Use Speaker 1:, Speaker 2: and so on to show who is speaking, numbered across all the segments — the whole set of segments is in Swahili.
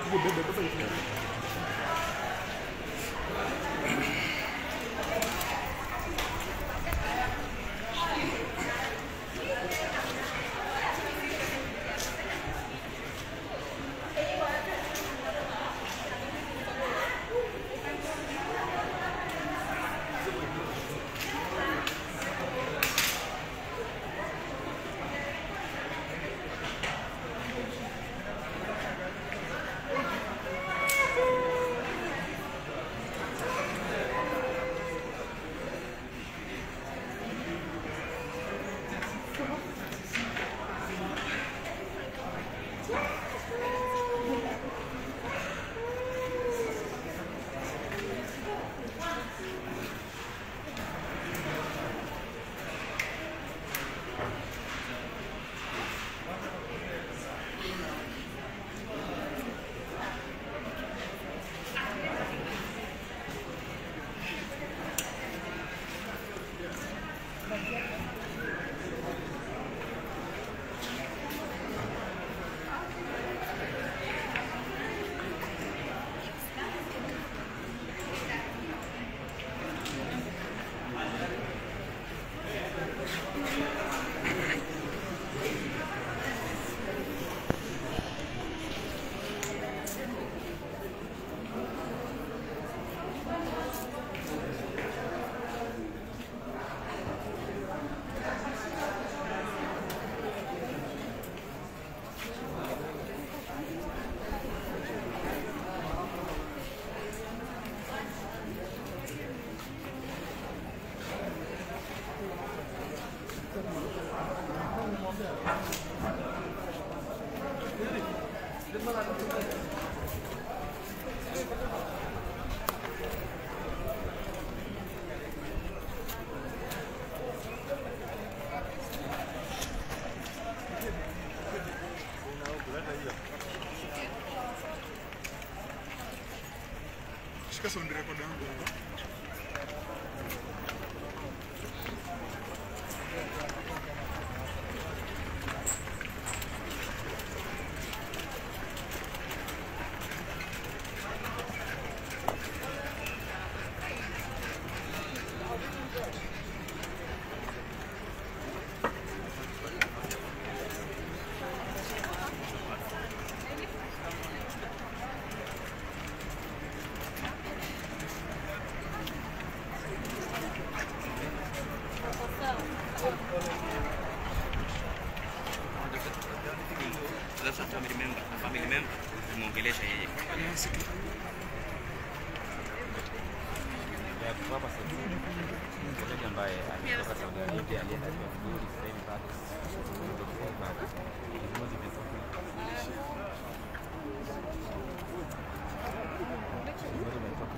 Speaker 1: Shika sound record yangu.
Speaker 2: Sasa family member, na family member tumeongelesha yeye.
Speaker 3: ya kuwapa sabuni mchezaji ambaye ametoka Saudi Arabia aliyeandaliwa vizuri sasa hivi bado bado Nguo zimetoka. Nguo zimetoka.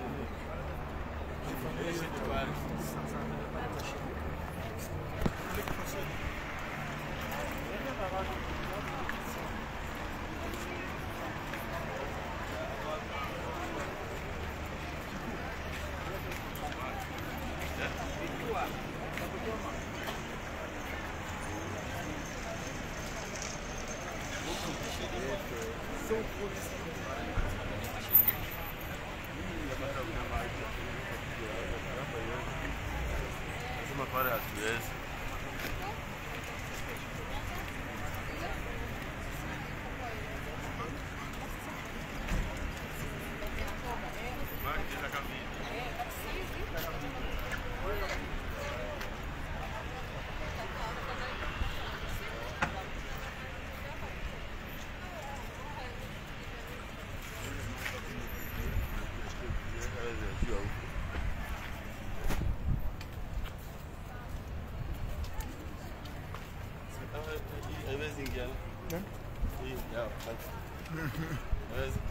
Speaker 4: Lazima pale hatuwezi. Haiwezi ingia. Hii, ya, basi. Haiwezi.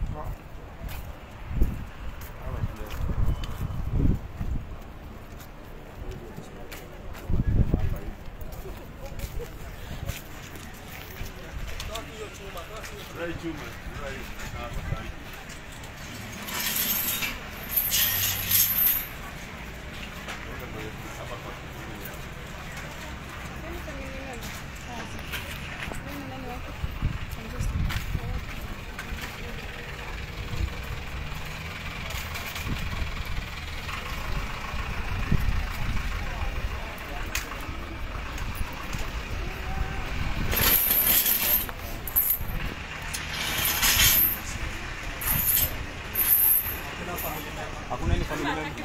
Speaker 4: Ama tunaweza. Try chuma. Try hapa karibu. Weka kwenye hapa kwa kipindi ya.
Speaker 3: Hakuna any family member.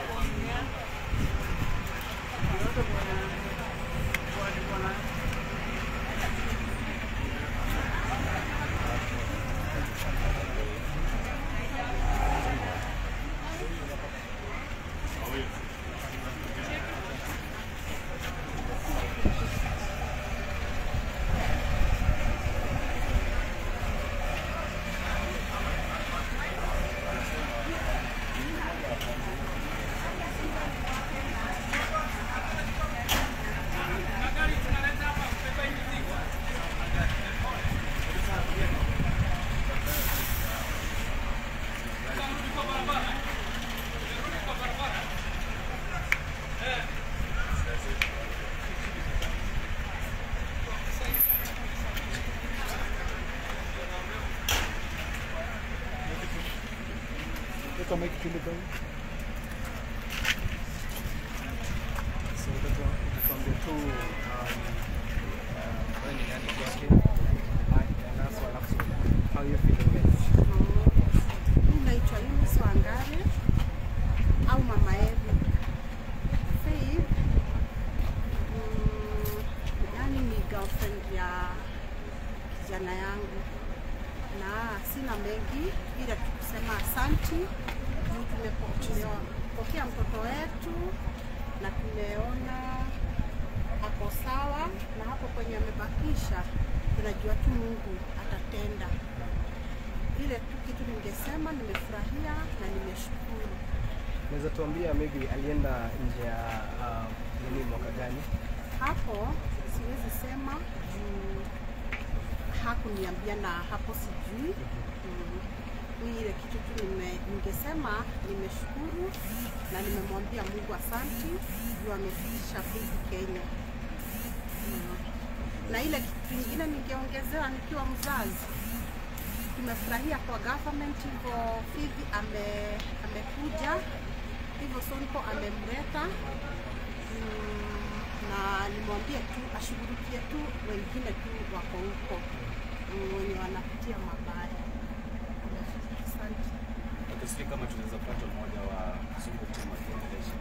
Speaker 1: Weka mic kile bwana. So utakuwa utakwambia tu um, uh, wewe ni nani kwake? And that's what alafu how you feeling guys?
Speaker 5: Mimi naitwa Eunice Wangare au Mama Evi. Faith mm, yani ni girlfriend ya kijana yangu, na sina mengi ila tu kusema asanti juu tumepo- tumepokea mtoto wetu na tumeona ako sawa, na hapo kwenye amebakisha tunajua tu Mungu atatenda ile tu kitu ningesema nimefurahia na nimeshukuru.
Speaker 1: Unaweza tuambia maybe alienda nje ya uh, nini mwaka gani?
Speaker 5: Hapo siwezi sema juu hakuniambia na hapo sijui. Mm. Ni ile kitu tu nime, ningesema nimeshukuru na nimemwambia Mungu asanti juu amefikisha Fizi Kenya. Mm. Na ile kitu kingine ningeongezewa nikiwa mzazi tumefurahia kwa government hivyo Fizi ame, amekuja hivyo Sonko amemleta mm, na nimwambie tu ashughulikie tu wengine tu wako huko mm, wenye wanapitia mabaya. Asante.
Speaker 2: Okay, sijui kama tunaweza pata mmoja wa Sonko team akiongelesha.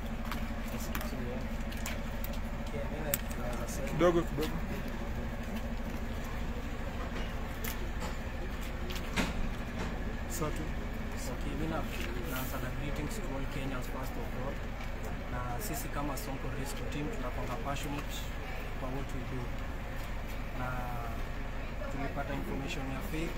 Speaker 1: Kidogo kidogo. Sawa tu.
Speaker 6: Okay, mimi na naanza na greetings to all Kenyans first of all. Na sisi kama Sonko Rescue Team tunakwanga passionate kwa what we do. Na tulipata information ya Faith.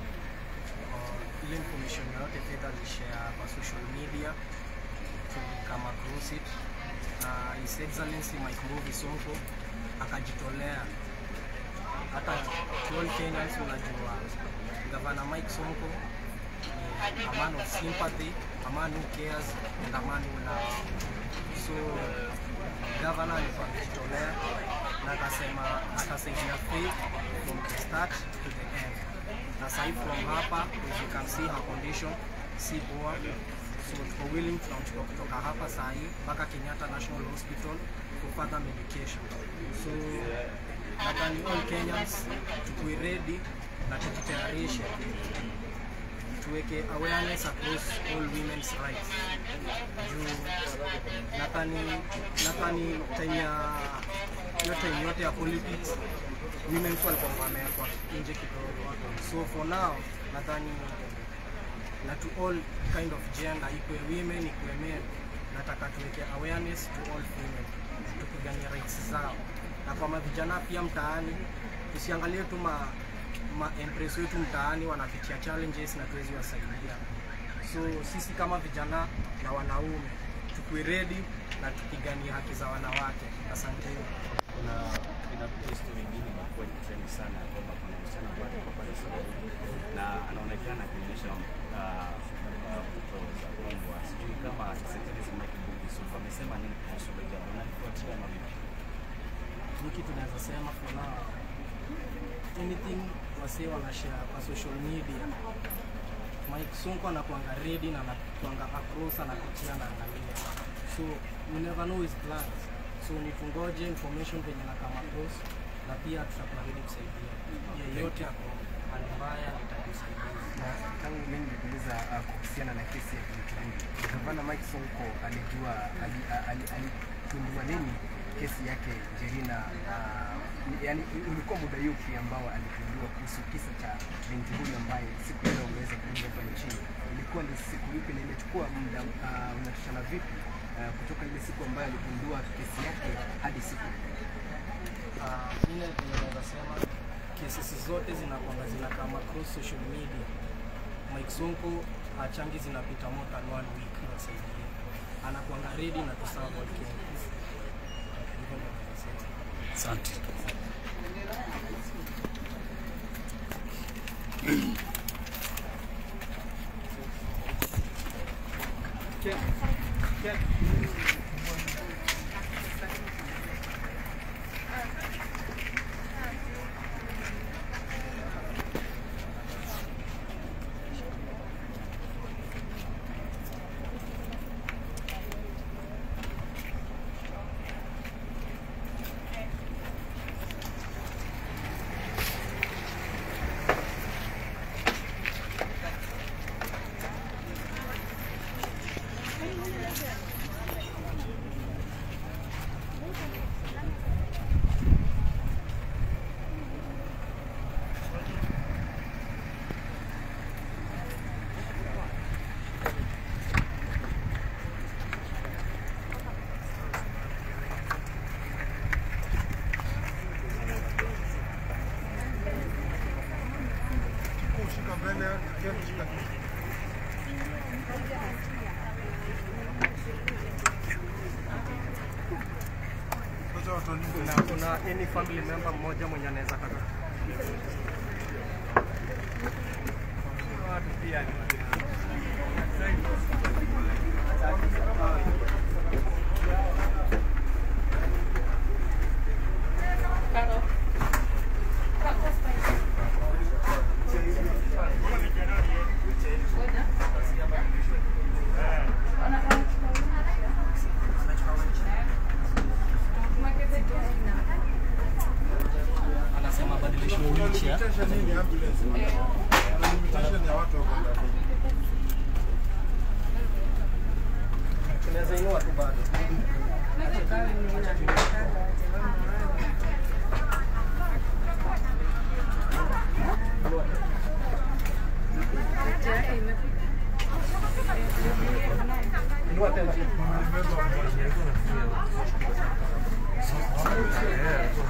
Speaker 6: Uh, ile information yote Faith alishare kwa social media. Tulikama across it. Na His Excellency Mike Mbuvi Sonko akajitolea hata to all Kenyans unajua Gavana Mike Sonko ni a man of sympathy, a man who cares, and a man who loves. So governor alikuwa amejitolea na akasema atasaidia Faith from the start to the end. Na sahi from hapa as you can see her condition si poa, so tuko willing tunamchukua kutoka hapa sahi mpaka Kenyatta National Hospital for further medication. So nadhani all Kenyans tukue ready na tujitayarishe tuweke awareness across all women's rights juu nadhani nadhani time ya hiyo time yote ya politics women walikuwa wamewekwa nje kidogo so for now nadhani na to all kind of gender ikwe women ikwe men nataka tuweke awareness to all women tupiganie rights zao na kwa mavijana pia mtaani tusiangalie tu ma ma empress wetu mtaani wanapitia challenges na tuwezi wasaidia so sisi kama vijana na wanaume tukue ready na tupiganie haki za wanawake asanteni
Speaker 2: Kuna ina story nyingine imekuwa trend sana ya kwamba kuna msichana ambaye alikuwa pale Saudi na anaonekana akionyesha ah, ah, mtoto za mbwa. Sijui kama Secretary Mike Mbuvi Sonko amesema nini kuhusu hilo jambo na lifuatilia ama vipi?
Speaker 6: hiki tunaweza sema for now anything wasee wanashare kwa social media Mike Sonko anakuanga ready na anakuanga across anapitia na angalia so you never know his plans so ni tungoje information venye na kama across na pia tutakuwa ready kusaidia yeyote ako hali mbaya nitajusaidia
Speaker 1: Na tangu mimi niliuliza uh, kuhusu kuhusiana na kesi ya Kimuchunguzi. Gavana Mike Sonko alijua ali- ali- aligundua nini kesi yake Jerina? Uh, yani ulikuwa muda yupi ambao aligundua kuhusu kisa cha binti huyu ambaye siku ya leo umeweza kuingia hapa nchini? Ilikuwa ni siku ipi na imechukua muda uh, unatoshana vipi uh, kutoka ile siku ambayo aligundua kesi yake hadi siku
Speaker 6: Ah, ile vile naweza sema cases zote zinakwanga zinakaa across social media. Mike Sonko achangi zinapita more than one week nasaidie, anakwanga ready na kuserve all Kenyans. Hivyo ndio naweza sema.
Speaker 7: Asante.
Speaker 6: Kuna, kuna any family member mmoja mwenye anaweza kata watu pia ni anasema badilisho wheelchair tunaweza inua tu bado inua tena